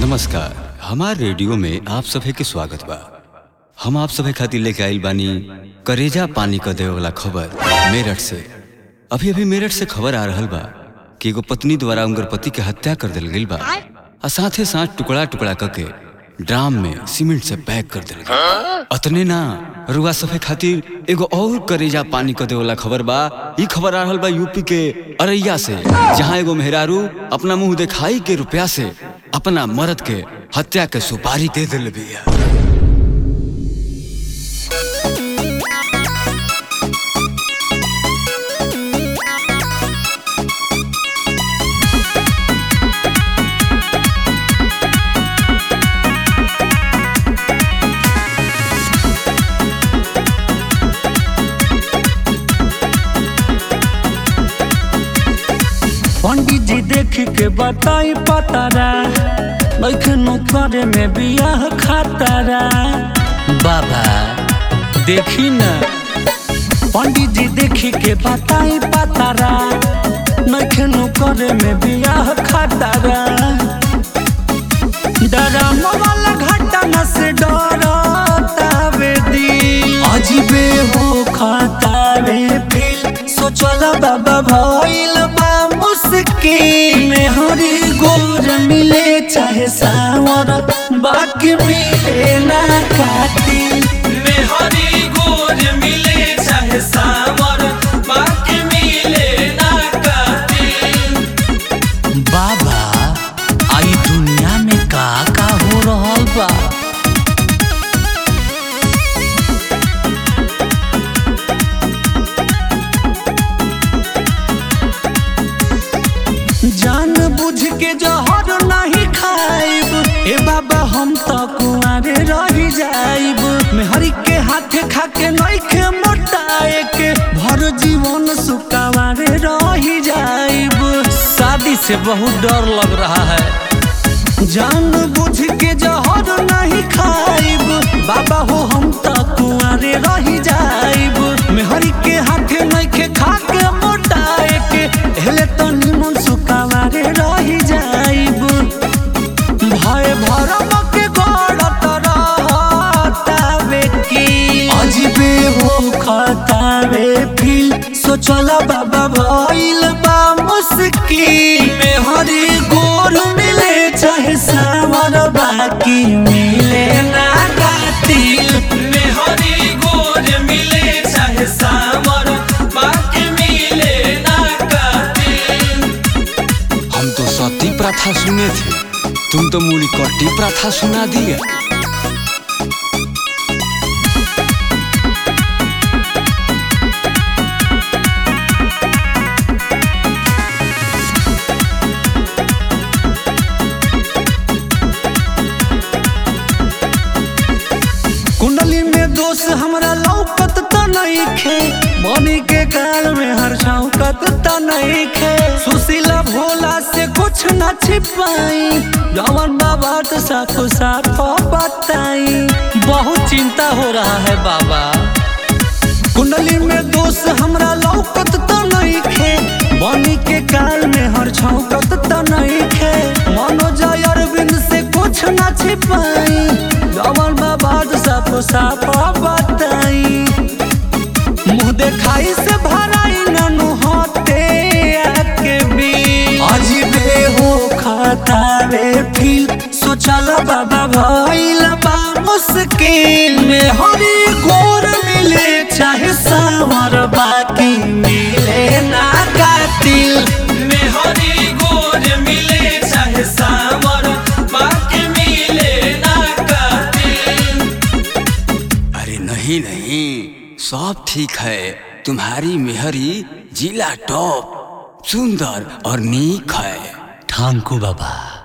नमस्कार हमार रेडियो में आप सभे के स्वागत बा हम आप सभे खातिर लेके आइल बानी करेजा पानी क देवे वाला खबर मेरठ से अभी अभी मेरठ से खबर आ रहल बा कि एगो पत्नी द्वारा उनकर पति के हत्या कर दिल गइल बा आ साथे साथ टुकड़ा टुकड़ा करके ड्राम में सीमेंट से पैक कर दिल गइल अतने ना रुआ सफे खातिर एगो और करेजा पानी क देवे वाला खबर बा ई खबर आ रहल बा यूपी के अरैया से जहाँ एगो मेहरारू अपना मुंह दिखाई के रुपया से अपना मर्द के हत्या के सुपारी दे दिल बिया पंडित जी देख के बताई पतारा लखनऊ करे में बियाह खातारा बाबा देखी न पंडित जी देख के बताई पतारा लखनऊ करे में बियाह खातारा डराम वाला घटना से डरतावे दी अजीबे हो खातावे फिल सोचला बाबा भइल बा मुश्किल में हरी गोर मिले चाहे सावर बाकी मिले ना कातिल में हरी गोर मिले चाहे सावर बाकी मिले ना कातिल बाबा आई दुनिया में का का हो रहल बा जान बुझ के जहर नहीं खाइब ए बाबा हम तो कुआरे रह जाइब मेहरी के हाथे खा के नइखे मोटाए के भर जीवन सुकावारे रह जाइब शादी से बहुत डर लग रहा है जान बुझ के जहर नहीं खाइब बाबा हो हम तो कुआरे रह जाइब मेहरी के हाथे नइखे खा के मोटाए के हेले तो निमन सुकावारे रह जाइब भय भरम के गड़त रहतावे की अजीबे हो खतावे फिल सोचला बाबा भइल बा मुश्किल में हरी गोर मिले चाहे सावर बाकी मिले ना कातिल में हरी गोर मिले चाहे सावर बाकी मिले ना कातिल हम तो सती प्रथा सुने थे तुम तो मूली कट्टी प्रथा सुना दिया कुंडली में दोष हमरा लौकत त नइखे बनी के काल में हर शौकत त नइखे सुशीला भोला से कुछ न छिपाई जवन बाबा तो साफ साफ बताई बहुत चिंता हो रहा है बाबा कुंडली में दोष हमरा लौकत त नइखे बनी के काल में हर छौकत त नइखे मनोज अरविंद से कुछ न छिपाई जवन बाबा साफ साफ बताई मुंह देखाई से भराई ननु होते आके भी अजीबे हो खतावे फिल सोचल बाबा भइल बा मुश्किल में हरी गोर मिले चाहे सावर बाकी मिले ना कातिल में हरी गोर मिले चाहे सावर बाकी मिले ना कातिल अरे नहीं नहीं सब ठीक है तुम्हारी मेहरी जिला टॉप सुंदर और नीक है ठांकू बाबा